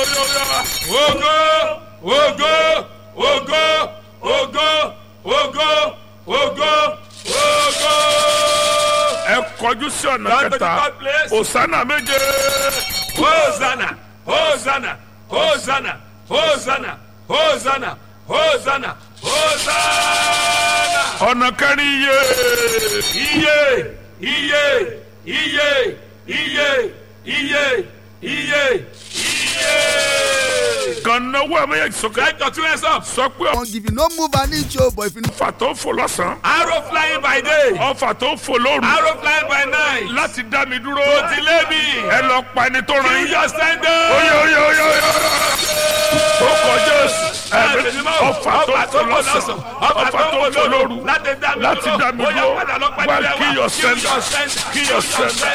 Ògo, ògo, ògo, ògo, ògo, ògo, ògo. ẹ kọjú sí ọ̀nà Lord, to the kẹta God place. òsánà méje Hosanna, Hosanna, Hosanna, Hosanna, Hosanna, Hosanna, Hosanna. ọ̀nà kẹrin iye Iye, iye, iye, iye, iye, iye, iye. kan náwó ẹ méjèèjì sókè Let your two hands up. sọ pé won't give you no move an inch o but if you ọfà tó fò lọ́sàn-án Arrow flying by day, ọfà tó fò lóru arrow flying by night. láti dá mi dúró Delay me. ẹ lọ pa ẹni tó ràn You yín just stand oye up. oye oye oye ó kọjá ẹ̀mí ọfà tó fò lọ́sàn ọfà tó fò lóru láti dá mi láti dá mi dúró wá kí yọ sẹ́ńdà kí yọ sẹ́ńdà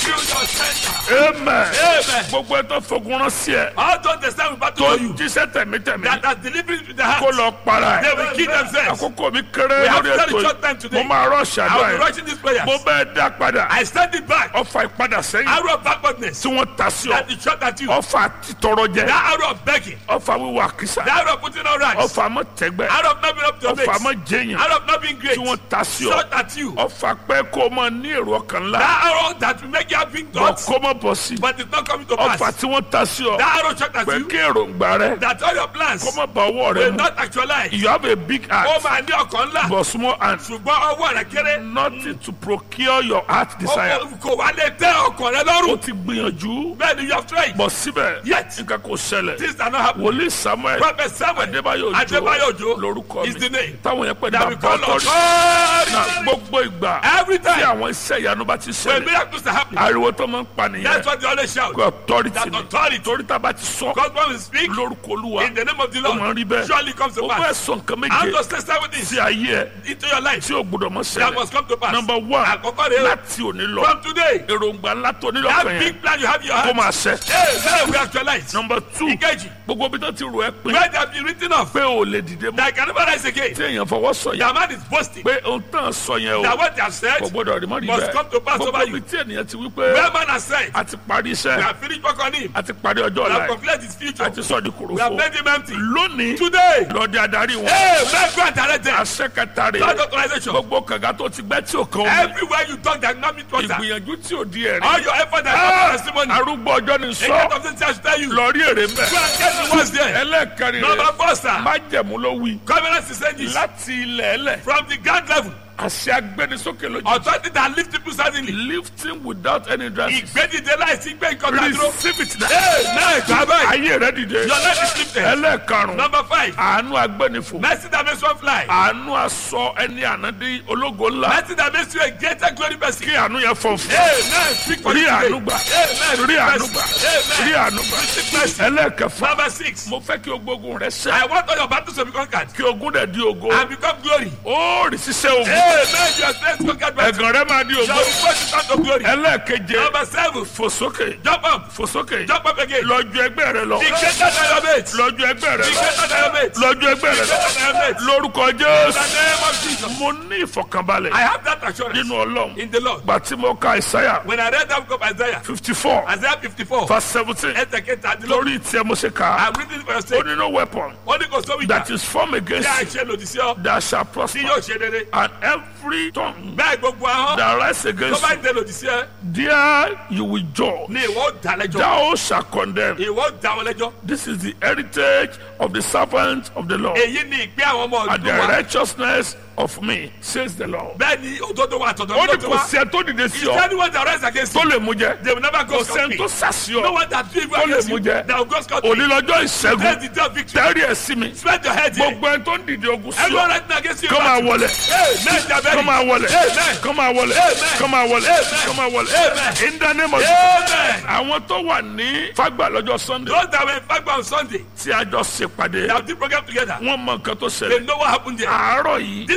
amen Amen. gbogbo ẹ tó fogun rán sí ẹ All those that stand with battle tó for you, jíṣẹ́ tẹ̀mítẹ̀mí that are delivering to the kó heart, lọ para they ẹ will kill themselves. àkókò mi kéré We have lórí very ètò short time yìí today. mo máa rọ́ọ̀ṣì I àdúrà will be yẹn rushing these prayers. mo bẹ́ẹ̀ dá padà I stand it back. ọfà ìpadà sẹ́yìn Arrow of backwardness. tí wọ́n ta sí ọ That is shot at you. ọfà títọrọ jẹ That arrow of begging. ọfà wíwà kìsà That arrow of putting on rights. ọfà mọ tẹgbẹ Arrow of not being up to your ọfà mọ mates. jẹyàn Arrow of not being great. tí wọ́n ta sí ọ Shot at you. ọfà pẹ́ kó o mọ ní èrò ọkàn ńlá That arrow that will make you have big bọ̀ thoughts, kó mọ bọ̀ sí but it's not coming to ọfà pass. tí wọ́n ta sí ọ That arrow shot at pé you. kí èròǹgbà rẹ That all your plans kó mọ bá ọwọ́ rẹ will mu not actualize. you have a big Ó heart máa ní ọkàn ńlá. but small hand Ṣùgbọ́n ọwọ́ rẹ̀ kéré. nothing to procure your heart desire Ó kò wá lè tẹ́ ọkàn rẹ o lọ́rùn. ti gbìyànjú Bẹ́ẹ̀ ni you have tried. bọ̀ síbẹ̀ Yet. nǹkan kò ṣẹlẹ̀ Things are not happening. wòlíì samuel Prophet Samuel adébáyò Adébáyò òjò Òjó lórúkọ is the mi name. táwọn yẹn pè ní That we bàbá call ọtọrí authority. na gbogbo ìgbà Every tí time àwọn iṣẹ́ ìyanu bá ti when ṣẹlẹ̀ miracles are happening, ariwo tó máa ń pa that's nìyẹn what they always shout. pé authority That ni authority. torí tá a bá ti sọ God when we speak lórúkọ olúwa in the name of the ó máa ń Lord, rí bẹ́ẹ̀ surely comes to ó fẹ́ pass. sọ nǹkan I'm méje just testing with this sí ayé ẹ into your life. tí ò gbọdọ̀ mọ́ That ṣẹlẹ̀ must come to pass. number one Àkọ́kọ́ rẹ̀ o. láti òní lọ From today, èròǹgbà ńlá tó nílò that kan yẹn big plan you have in your kó heart, máa ṣẹ hey, now we actualize. number two Ìkejì, gbogbo bí tó ti rò ẹ́ pé where they have been written off, pé o lè dìde mọ́ that I can never rise again. tí èèyàn fọwọ́ sọ yẹn The man is boasting pé ohun tán sọ yẹn o that what they have said, kò gbọdọ̀ rí mọ́ rí must bẹ́ẹ̀ come to pass gbogbo over bí you. tí ènìyàn ti wí where pé man has said, a ti parí we iṣẹ́ have finished work on him, a ti parí ọjọ́ we ọ̀la have ẹ̀ completed his future, a ti sọ di we have kòròfo made him empty. lónìí Today, lọ́dẹ adarí wọn hey, let's go and direct them. àṣẹ kẹta rè Lord authorization. gbogbo kànga tó ti gbẹ́ tí ò kan omi Everywhere you talk, that not meet water. ìgbìyànjú tí ò di ẹ̀rí All your effort and Ah! your testimony. arúgbó ọjọ́ ni A sọ lot of things I should tell you. Go lọ rí èrè mbẹ and get the words there. ẹlẹ́ẹ̀kẹrin Number rẹ̀ four, sir. májẹ̀mú ló wí Covenant is saying this. láti ilẹ̀ ẹlẹ̀ From the ground level, àṣẹ agbẹnisókè lójú authority that lift people suddenly. lifting without any dress Ìgbédìde láìsí gbé nǹkan kan dúró. receive it now Hey, náà gbà báyìí. ayé rẹ dìde Your life is lifted. ẹlẹ́ẹ̀karùn Number five. àánú agbẹnifò Mercy that makes one fly. àánú aṣọ ẹni ànádé ológo ńlá Mercy that makes you a greater glory person. kí àánú yẹn fọ fún Amen. Speak for rí you today. àánú gbà Amen. rí àánú gbà rí Amen. àánú gbà Receive mercy. ẹlẹ́ẹ̀kẹfà Number six. mo fẹ́ kí ogbógun rẹ I ṣẹ want all your battles to be conquered kí ogun dẹ̀ di ogo and become glory. ó rí ṣiṣẹ́ ogun Amen. Your strength conquered by ẹ̀gàn rẹ máa di shall ogo be put to stand to glory. ẹlẹ́ẹ̀keje Number seven. fò sókè Jump up. fò sókè Jump up again. lọ́jọ́ ẹgbẹ́ rẹ lọ Be greater than your mate. lọ́jọ́ ẹgbẹ́ rẹ Be lọ greater than your mate. lọ́jọ́ ẹgbẹ́ rẹ lọ Greater than your mate. lórúkọ In the jésù name of Jesus. mo ní ìfọ̀kànbalẹ̀ I have that assurance nínú ọlọ́run in the Lord. gbà tí mo ka ìsáyà When I read that book of Isaiah, fifty four Isaiah 54, verse seventeen ẹsẹ̀ kẹta dín lórí. lórí tiẹ̀ mo ṣe kà á I'm reading it for your ó sake. ní no weapon Ó ní kò sówó that ìjà. is formed against Bí a you ṣe lòdì sí ọ, that shall tí prosper yóò ṣe rere. and every tongue Bẹ́ẹ̀ gbogbo ahọ́n that rise tó against bá you ń tẹ lòdì sí ẹ, there you will judge ni ìwọ ó dá lẹ́jọ́. thou shall condemn Ìwọ ó dá wọn lẹ́jọ́. this is the heritage of the servants of the Lord Èyí ni ìpín àwọn ọmọ and the ọdún wa. righteousness of me says the Lord. Bẹ́ẹ̀ ni òdodo wa àtọ̀dọ̀ ó ló ní ti kò wá. sí ẹ tó dìde sí Is ọ anyone that rise against tó you? lè mú jẹ They will never go kò sẹ́ni tó scot-free. sàṣì No ọ one that do evil Tó lè against mú you, jẹ. that will go scot-free. òní lọ́jọ́ That's ìṣẹ́gun the day of victory. tẹ́rì ẹ̀ sí mi Spread your head here. gbogbo ẹni tó ń dìde ogun sí Everyone ọ right against you. kọ́ máa wọlé Amen. Jabari. kọ́ máa wọlé Amen. kọ́ máa wọlé Amen. kọ́ máa wọlé Amen. kọ́ máa wọlé Amen. in the name of Amen. àwọn tó wà ní fagbà lọ́jọ́ sunday Those that were in fact on Sunday, tí a jọ ṣèpàdé they have the program together. wọ́n mọ nǹkan tó They ṣẹlẹ̀ know what happened there. àárọ̀ yìí This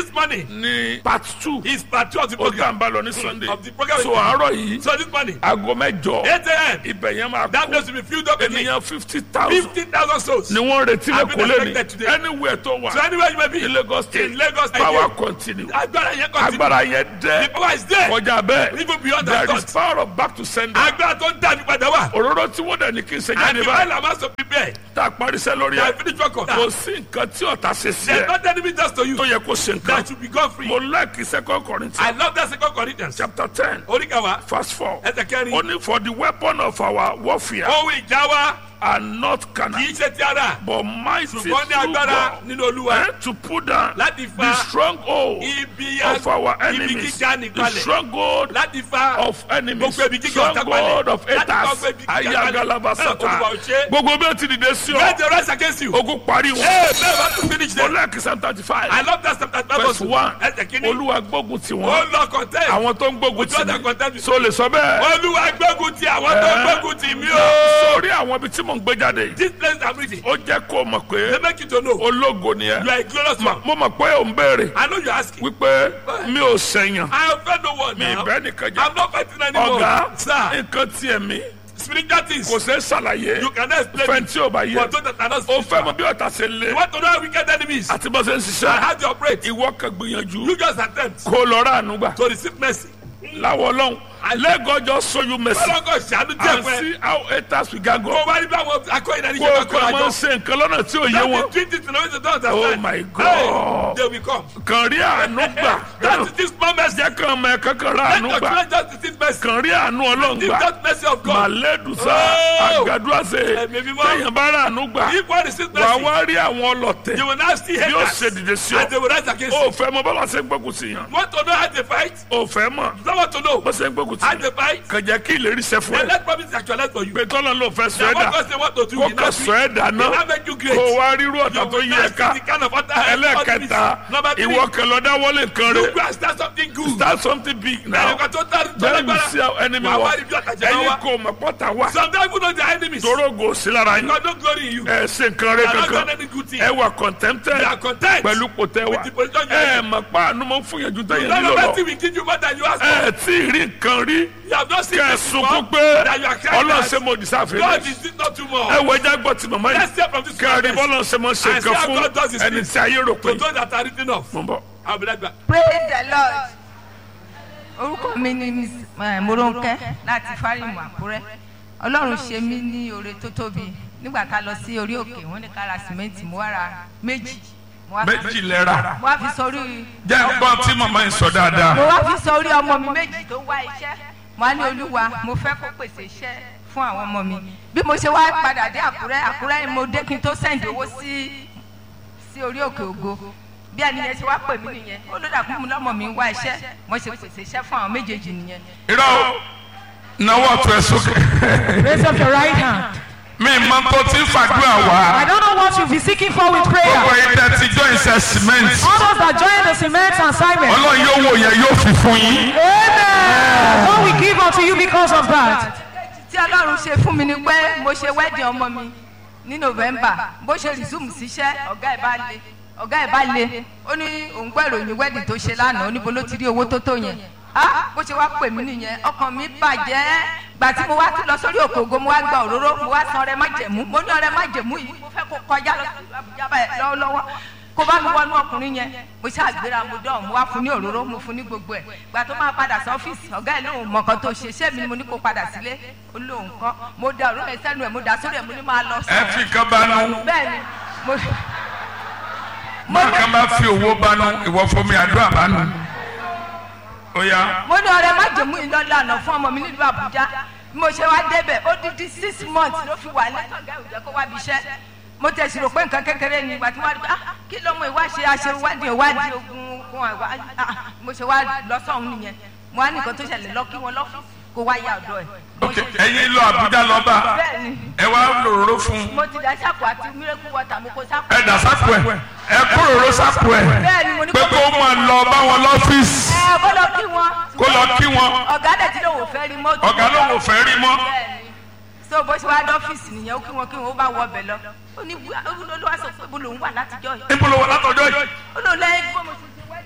this morning ní part two is part two of the ó tà program. ń bá lọ ní sunday Of the program. so àárọ̀ yìí So this morning, aago mẹ́jọ 8 a.m. ibẹ̀ yẹn máa That kó place will be filled up again. ènìyàn fifty thousand 50,000 souls. ni wọ́n retí I've been lẹ́kọ̀ọ́ lẹ́ni expected today. anywhere tó wà So anywhere you may be ní lagos state in Lagos State, power continue agbára yẹn continue. agbára yẹn The dẹ́ power is there. kọjá bẹ́ẹ̀ Even beyond that there is thought. power of back to sender Agbára tó ń dàbí padà wà. òróró tí wọ́n dẹ̀ ní kí n ṣe And jáde the báyìí while I'm also prepared. tá a parí sẹ́ lórí They ẹ̀ have finished work on kò that. sí nǹkan tí ọ̀tá ṣe sí There's ẹ̀ not enemy just to you. tó yẹ kó ṣe nǹkan That should be gone free. mo like second corinthians I love that second Corinthians. chapter ten Oríkàwá. verse four Ẹsẹ̀ kẹrin. only for the weapon of our warfare Ohun ìjà wa are not kì carnal í ṣe ti ara. but mighty Ṣùgbọ́n ní through agbára God nínú Olúwa. eh, to put down Láti fa the stronghold ibi of our ibi enemies gíga the nìkalẹ̀. stronghold Láti fa of enemies gbogbo ibi gíga ọ̀tá stronghold palẹ̀. of Láti fa haters gbogbo ibi gíga palẹ̀. ayagalabasata Olúwa ò ṣe. gbogbo bí o ti dìde sí Let ọ the rise against you. ogun parí wọn Hey, man, I want to finish mo there. like psalm thirty I five love that chapter five verse verse one Ẹsẹ̀ kìíní. olúwa gbógun tì Ó wọ́n lọ contest. àwọn tó ń gbógun Ojú ọ̀dà tì contest. mí so lè sọ bẹ́ẹ̀ Olúwa gbógun ti àwọn tó Eh. gbógun ti mí o. sórí àwọn ibi tí mò ń gbé jáde yìí This place I'm reading. ó jẹ́ kó o mọ̀ pé They make you to know. ológo ni ẹ You are a glorious man. mo mọ̀ pé ò ń béèrè I know you're asking. wípé mi ò sẹ̀yàn I have fed no one mi now. ìbẹ́ nìkan jẹ́ I'm not fighting anymore. ọ̀gá Sir, nǹkan tiẹ̀ mi spiritual things. kò ṣeé ṣàlàyé You cannot explain fẹ́ it. tí ò bá yẹ For those that are not ó fẹ́ spiritual. mọ bí ọ̀tá ṣe lé You want to know how wicked enemies. àti bó ṣe ń I ṣiṣẹ́ had to operate. ìwọ kan gbìyànjú You just attempt kó lọ rà àánú gbà to receive mercy. láwọ ọlọ́run lẹ́gọ́jọ́ show you mercy Ọlọ́kọ̀ ṣàánú díẹ̀ and fún ẹ. see how haters will gang Kó up o bá rí bí àwọn akọ́yìn náà ní kó ṣe o máa kàn kọ́ra máa ń jọ. ṣe nǹkan lọ́nà tí ò yé That wọn is treat it in a way they don't Oh understand. my Hey, God. they will come. kàn rí àánú gbà That is this small mercy. jẹ́ kàn mọ ẹ̀kan kan rà Let àánú your gbà children just receive mercy. kàn rí àánú ọlọ́run Give gbà that mercy of God. màlẹ́dùsá Oh. àgàdúràsẹ̀ Ẹ̀mí mímọ́. téèyàn bá rà àánú gbà If one receives wà mercy, wá rí àwọn ọlọ́tẹ̀ you will now see bí ó haters. ṣe dìde sí And they ọ will rise against ó you. fẹ́ mọ bọ́lá ṣe ń gbógun sí yàn You want to know how they fight? ó fẹ́ mọ̀ You don't want to know bó ṣe ń gbógun sí how yàn they fight? kàn jẹ́ kí ìlérí ṣẹ fún Then ẹ let promise actualize for you. pé tọ́lá ló fẹ́ sọ ẹ́ Then dà what God say what to do, kó he kàn now sọ do. ẹ́ dà He náà now make you great. kó wá rírú ọ̀tá You tó will yí now ẹ ká see the kind of utter ẹlẹ́ẹ̀kẹta Number three, ìwọ kan lọ dáwọ́lé nǹkan you rẹ go and start something good. start something big Then now you can total then you see how enemy Wà á wa wá rí bí ọ̀tá jẹ́ ẹ̀yin wá. kò mọ̀ pọ́tà wá Sometimes even though they are enemies, torógo sí lára yín God no glory in you. ẹ ṣe nǹkan rẹ They are not kankan done any good thing. ẹ wà contented They are content. pẹ̀lú kòtẹ́ wa With the position you ẹ are mọ̀ pa àánú mọ̀ fún yẹn ju tẹ̀yẹ None nílò of lọ that thing will give you more than you ask for. ẹ tí ì rí nǹkan rí You have not seen kẹ́ ẹ this before. sunkún pé That you are crying ọlọ́run that ṣe mo dìsáfẹ́ God rẹ̀ is this not too ẹ much. wọ ẹja gbọ́ ti màmá Let's yìí hear from this kẹ́rin prophet. bọ́lá ṣe mọ̀ ṣe And see nǹkan how fún God does his ẹni things. tí ayé rò pé To those that are written off. mo ń bọ̀. I'll be like that. praise the lord orúkọ mi ni miss eh, moronke láti fárímù àkúrẹ́ ọlọ́run ṣe mí ní oore tó tóbi nígbà tá a lọ sí orí òkè wọ́n ní ká ra sìmẹ́ǹtì mo wá ra méjì mo wá fi- méjì lẹ́ra mo wá fi sórí jẹ́ gbọ́ tí màmá yìí sọ dáadáa. mo wá fi sórí ọmọ mi méjì tó wá iṣẹ́ mo wá ní olúwa mo fẹ́ kó pèsè iṣẹ́ fún àwọn ọmọ mi bí mo ṣe wá padà dé àkúrẹ́ àkúrẹ́ ni mo dé kí n tó sẹ́ǹdì owó sí sí orí òkè ògo bí ẹni yẹn ṣe wá pè mí nìyẹn ó ló dàkú mi lọ́mọ mi ń wá iṣẹ́ mo ṣe pèsè iṣẹ́ fún àwọn méjèèjì nìyẹn. irọ́ o náwó ọ̀tún ẹ̀ sókè. Raise up your right hand. mi máa tó ti fàdúrà I wá. don't know what you'll be seeking for with gbogbo prayer. ẹ̀yin tẹ́ ti join iṣẹ́ cement. All those that join the cement assignment. ọlọ́run yóò wò yẹn yóò fi fún yín. Amen. What we give unto you because of that. tí ọlọ́run ṣe fún mi ni pé mo ṣe wedding ọmọ mi ní november bó ṣe resume síṣẹ́ ọ̀gá ẹ̀ bá le ọ̀gá ẹ̀ bá le ó ní òun gbọ́ ìròyìn wedding tó ṣe lánàá ó ní bo ló ti rí owó tó tó yẹn ah bó ṣe wá pè mí nìyẹn ọkàn mi bàjẹ́ gbà tí mo wá tún lọ sórí òkè ògo mo wá gba òróró mo wá san ọrẹ májẹ̀mú mo ní ọrẹ májẹ̀mú yìí mo fẹ́ kó kọjá lọ sí Àbújá báyìí lọ́wọ́lọ́wọ́ kó bá mi wọnú ọkùnrin yẹn mo ṣàgbéra mo dán mo wá fún ní òróró mo fún ní gbogbo ẹ̀ gbà tó máa padà sí ọ́fíìsì ọ̀gá ẹ̀ lóun mọ̀ kan tó ṣe ṣé mi ni mo ní kó padà sílé ó lóun kọ́ mo da òróró ẹ̀ sẹ́nu ẹ̀ mo dà sórí ẹ̀ mo ní máa lọ ẹ fi kan banú. bẹ́ẹ̀ ni mo má kan bá fi owó banú ìwọ fún mi àdúrà banú. ó yá. mo ní ọrẹ májèmú ìlọlànà fún ọmọ mi nílùú àbújá bí mo ṣe wá débẹ̀ ó dídí six months ló fi wà lẹ́tọ̀gá ìjọ kó wá bí iṣẹ́ mo tẹ̀sí rò pé nǹkan kékeré ni ìgbà tí wọ́n rí pé ah kí lọ́mọ ìwá ṣe aṣèwádìí ìwádìí ogun ogun àwa ah mo ṣe wá lọ́sọ̀hún nìyẹn mo wá ní nǹkan tó ṣẹlẹ̀ lọ kí wọ́n lọ́fíìsì kó wá yá ọ̀dọ̀ ẹ̀. Mo ok ṣe- ẹ̀yin lọ Àbújá lọ bá bẹ́ẹ̀ ni ẹ wá lòróró fún un. mo ti dá sápò àti miracle water mo kó sápò. ẹ dà sápò ẹ ẹ kó lòróró sápò ẹ bẹ́ẹ̀ ni mo ní pé kó máa lọ bá wọn lọ́fíìsì ẹ kó lọ kí wọn. kó lọ kí wọn. ọ̀gá dẹ̀ tí lòun ò fẹ́ rí mọ́tò. ọ̀gá lòun ò fẹ́ rí mọ́. bẹ́ẹ̀ni so bó ṣe wá dọ́fíìsì nìyẹn ó kí wọn kí wọn ó bá wọ ọbẹ̀ lọ ó ní olúwa sọ pé bó lòun wà látijọ́ yìí níbo ló wà látọjọ́ yìí. ó lò lẹ́yìn bó mo ṣe ṣe wedding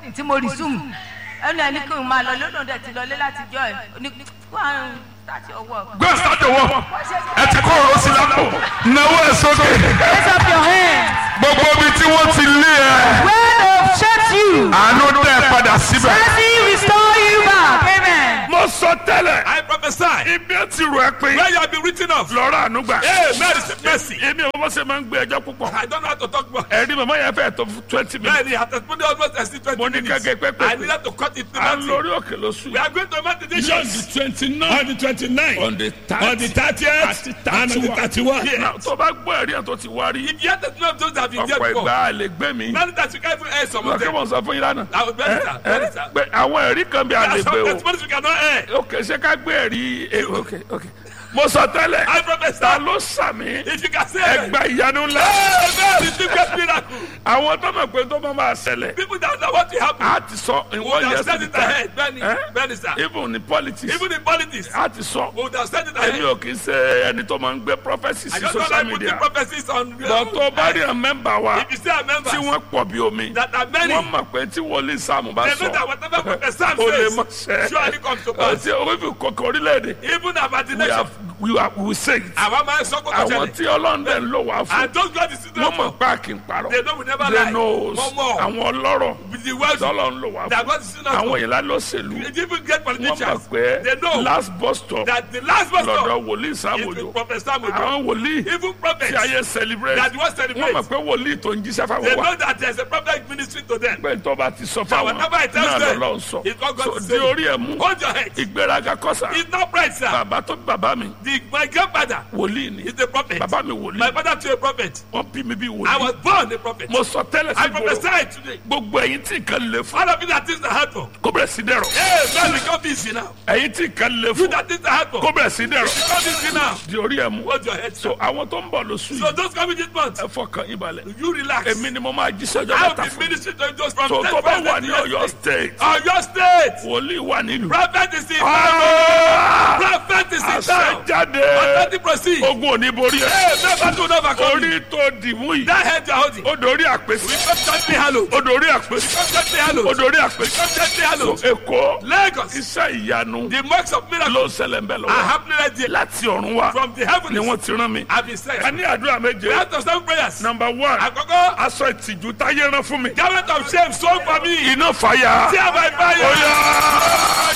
wedding tí mo resume ẹnu ẹni kí n máa lọ lónà dẹ̀ ti lọlé láti jọ ẹ̀ ní kó àrùn start your work. gbé sáde wọ ẹ ti kó ọ̀rọ̀ sí lápò náwó ẹ sókè Raise up your hands. gbogbo ibi tí wọ́n ti lé ẹ Where they've shut you. àánú dẹ́ padà síbẹ̀. Mercy restore you back. Amen. mo sọ tẹ́lẹ̀ I prophesy. ibi ẹ ti rò ẹ pé Where you have been written off. lọ́rọ̀ àánú gbà. Amen. Receive mercy. èmi ò mọ̀ ṣe máa ń gbé ẹjọ́ púpọ̀. I don't know how to talk about. ẹ̀rí màmá yẹn fẹ́ tó twenty minutes. Bẹ́ẹ̀ni, at the almost exceed twenty Mo ní minutes. kẹ́kẹ́ pẹ́pẹ́. I needed to cut it to à ń nothing. lórí òkè lóṣù We yìí. are going to make the on the decisions. twenty-nine On the twenty-nine. on the On the thirtieth. Àti And on the 31. thirty-one. Náà, tó bá gbọ́ ẹ̀rí ẹ̀ tó ti wá rí. If you have to know those that have been there ọ̀pọ̀ before. ìgbà lè gbé mi. Many times you can't even air some of lọ́kẹ́ them. mọ̀ sọ fún yín lánàá. I will bear it, sir. Bear it, sir. pé àwọn ẹ̀rí kan bí a There lè are some gbé o. testimonies we cannot air. ok ṣé ká gbé ẹ̀rí eh, ok ok. mo sọ tẹ́lẹ̀. I ta prophesy. ló sàmì. If you can say it. ẹgbà ìyanu ńlá. Amen. Receive great miracle. àwọn tó mọ̀ pé tó máa máa ṣẹlẹ̀. People that know what will happen. a ti sọ in We one would year have said it ahead. Benny. Eh? Benny, sir. even in politics. Even in politics. a ti sọ. We would have said it èmi ahead. ò kì í ṣe ẹni tó máa ń gbé prophecy I sí just don't social like putting media. prophecies on. bọ̀ tó bá rí ẹ̀ mẹ́mbà wa If you say a member tí wọ́n pọ̀ bí omi. that are many, wọ́n mọ̀ pé tí wòlíì sáàmù bá they know that sọ. whatever prophet Sam o lè says mọ̀ sẹ́. surely comes to pass. ọtí orífi kọ̀kọ̀ orílẹ̀-èdè. Even about the we nation. have we have we say it. Àwọn máa ń sọ kókó àwọn ṣẹlẹ̀. tí ọlọ́ndẹ̀ ń lò wá fún. And those God is still wọ́n mọ̀ for. pé a kì í parọ́. They know we never they lie. knows One more. àwọn ọlọ́rọ̀ With the wealthy. tọ́lọ̀ ń lò wá That fún. God is still àwọn for. ìlà lọ́sẹ̀lú. They even get wọ́n mọ̀ politicians. pé They know last bus stop that the last bus stop lọ́dọ̀ wòlíì is sáàmùjọ. with Prophet Samuel. àwọn wòlíì Even tí prophets ayé celebrate. that was wọ́n celebrate. mọ̀ pé wòlíì tó ń jíṣẹ́ They fáwọn wa. know that there's a prophet ministry to them. pé tó bá ti sọ So fáwọn whatever I tell náà them, lọ́lọ́ ń sọ. it's what God so is di saying. orí ẹ̀ mú. Hold your head. ìgbéraga kọ́sà. It's not pride, sir. bàbá tó bí bàbá mi The, my grandfather wòlíì ni. is a prophet. bàbá mi My wòlíì. father too a prophet. wọ́n bí mi bí I wòlíì. was born a prophet. mo sọ tẹ́lẹ̀ I sí gbòòrò. prophesy today. gbogbo ẹ̀yin tí nǹkan lè fún. All of you that things are hard for. kó bẹ̀rẹ̀ sí dẹ̀rọ̀. Hey, man, become busy now. ẹ̀yin tí nǹkan lè You fún. that things are hard for. kó bẹ̀rẹ̀ sí dẹ̀rọ̀. Become busy now. di orí ẹ̀ mú. Hold your head. so àwọn tó ń bọ̀ lóṣù So yìí. those coming this month, ẹ fọkàn yín balẹ̀. you relax. èmi ni mo máa jíṣẹ́ ọjọ́ I mẹ́ta will be fún. ministering to you just from so next tó bá Wednesday wà to ní next ọ̀yọ́ week. state. Ọ̀yọ́ state. wòlíì wà nílùú. Prophet is in town. Ah! Prophet is in àṣẹ town. jáde. Authority proceed. ogun ò ní borí ẹ. Hey, never do never come. orí tó dìmú yìí. That head you are holding. ó dorí àpèsè. Come gently hallowed. ó dorí àpèsè. Come gently ó hallowed. dorí àpèsè. Come gently hallowed. èkó Lagos. iṣẹ́ ìyanu The marks of ló miracles ń ṣẹlẹ̀ ń bẹ̀ are lọ́wọ́. happening right there. láti ọ̀run wá From the ni heavens. wọ́n ti rán mi. I've been saying. a ní àdúrà We méje. have to stand prayers. number one Àkọ́kọ́, aṣọ ìtìjú táyé rán fún mi. garment of shame sold for me. iná fàyà. Tear by fire. Oya!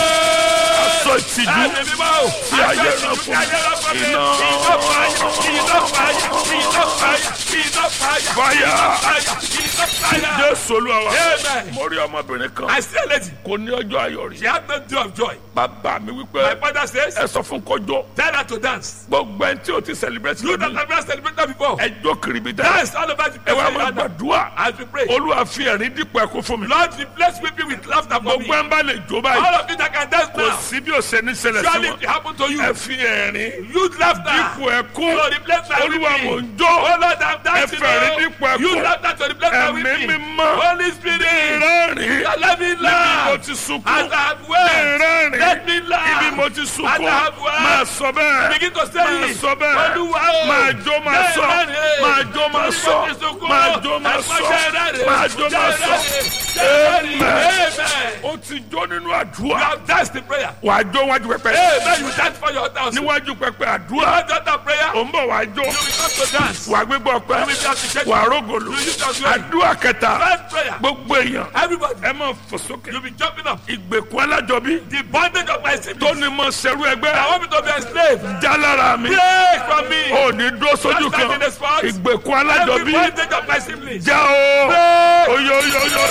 aṣọ ìtìjú Ẹ̀mí mímọ́ o. tí ayé rán fún mi. iná Iná fàyà. Iná fàyà. Iná fàyà. Iná fàyà. fàyà. Fàyà. Iná fàyà. jésù olúwa wa. Amen. mo rí ọmọbìnrin kan I see a lady. kò ní ọjọ́ ayọ̀ She rí. had no day of joy. bàbá mi My wípé father says, ẹ sọ fún kọjọ tell her to dance. gbogbo ẹni tí o ti celebrate You that lónìí have never celebrated before. ẹjọ́ kìrìbì dá Dance all over the ẹ wá place. máa gbàdúrà As we pray. olúwa fi ẹ̀rín dípò ẹ̀kọ́ fún mi. Lord, replace weeping with laughter for me. gbogbo ẹ̀ ń bá lè jó báyìí All of you that can dance kò now. sí bí o ṣe ní ṣẹlẹ̀ sí Surely wọn it will happen to you. ẹ fi ẹ̀rín Use laughter. dípò ẹ̀kún So replace my olúwa mò weeping. ń jó Oh Lord, I'm dancing. Ẹ fẹ̀rín now. dípò ẹkún. Use laughter to replace my ẹ̀mí weeping. mímọ́ Holy Spirit. rẹ́rìn Let me níbi mo laugh. ti sunkún As I have wept. rẹ́rìn Let me laugh. ibi mo ti As sunkún I have wept. máa sọ bẹ́ẹ̀ Begin to say máa it. sọ bẹ́ẹ̀ Olúwa o. máa jó máa sọ Rẹ́rìn. máa jó máa Torí sọ mo ti sunkún. máa jó máa Ẹ sọ pàṣẹ rẹ́rìn. máa jó máa sọ Rẹ́rìn. Amen. Amen. ó ti jó nínú You àdúrà have danced in prayer. wàá jó wájú pẹpẹ Amen. You dance for your house. You níwájú pẹpẹ àdúrà have done that prayer. ò ń bọ̀ wàá jó You will come to dance. wàá gbégbá ọpẹ́ You will be appreciated. wàá rógòlò You use your glory. àdúrà kẹta First prayer. gbogbo èèyàn Everybody. ẹ máa fò sókè You be jumping up. ìgbèkùn alájọbí The bondage of my tó siblings. ní mọ sẹrú I ẹgbẹ́ want me to be a slave. já lára mi Break from me. ò ní dúró sójú That's kan like in the sports. ìgbèkùn Every alájọbí bondage of my siblings. já o Break. oyo oyo oyo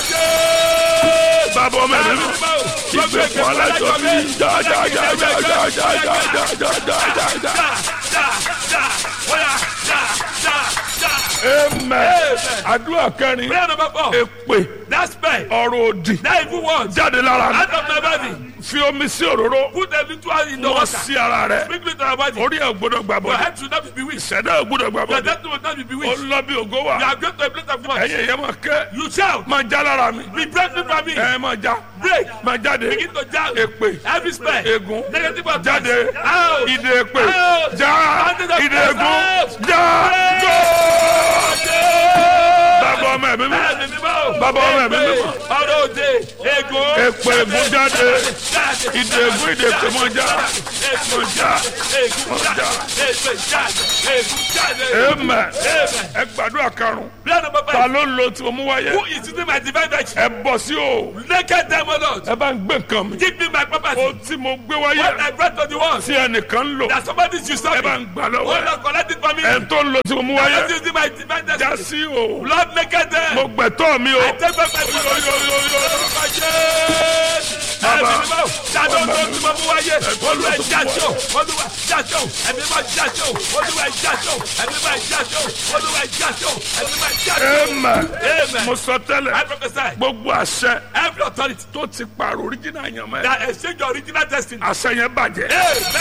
bàbá ọmọ ẹ̀mí mi ìgbèkùn alájọbí já já já já já já já já já já já já amen àdúrà kẹrin Prayer number four. èpè That spell. ọ̀rọ̀ òdì That evil word. jáde lára mi Out of my body. fi omi sí òróró Put a little oil in the wọ́n water. sí ara rẹ̀ Sprinkle it on your body. orí ẹ̀ gbọ́dọ̀ gbà Your bọ̀ head should not be bewitched. ṣẹ̀dá ẹ̀ gbọ́dọ̀ gbà Your bọ̀ destiny will not be ó bewitched. lọ bí ògo wà You are going to a place of God. ẹ̀yin ẹ̀yẹ́ máa kẹ́ You shout. máa já lára mi Be breaking from me. ẹ̀ máa já Break. máa jáde Begin to jump. èpè Every spell. ègún Negative of jáde Out. ìdè èpè Out. já Out. ìdè ègún Out. já Out. go bàbá ọmọ ẹ̀mí mi Ẹ̀mí mímọ́. Bàbá ọmọ ẹ̀mí èpè, mímọ́. ọ̀rọ̀ òde ègún Èpè ègún jáde. jáde Ìdè ègún ìdè èpè mọ́ já. ègún já ègún já èpè jáde ègún jáde. Amen. Ẹ gbàdúrà karùn-ún. Prayer number Ta five. ló ń lo tí mo mú wáyé? Who is using my divine virtue? Ẹ bọ̀ sí o. Naked them, O Lord. Ẹ bá ń gbé nǹkan mi. Give me my property. O tí mo gbé What wáyé. I brought to the world. Tí ẹnìkan ń lò. That somebody should stop Ẹ bá me. ń gbà Oh lọ́wọ́ ẹ̀. Lord, collect it for me. Ẹ tó ń lo tí mo mú I'm wáyé. using my divine Já destiny. sí o. Lord, naked them. Mo gbẹ̀tọ́ mi o. I take back my Amen. Amen. Mo sọ I tẹ́lẹ̀. prophesy Gbogbo àṣẹ every authority tó ti pààrọ̀ oríjìnà yẹn mọ́ ẹ. that exchange your original destiny. Àṣẹ yẹn bàjẹ́. Amen.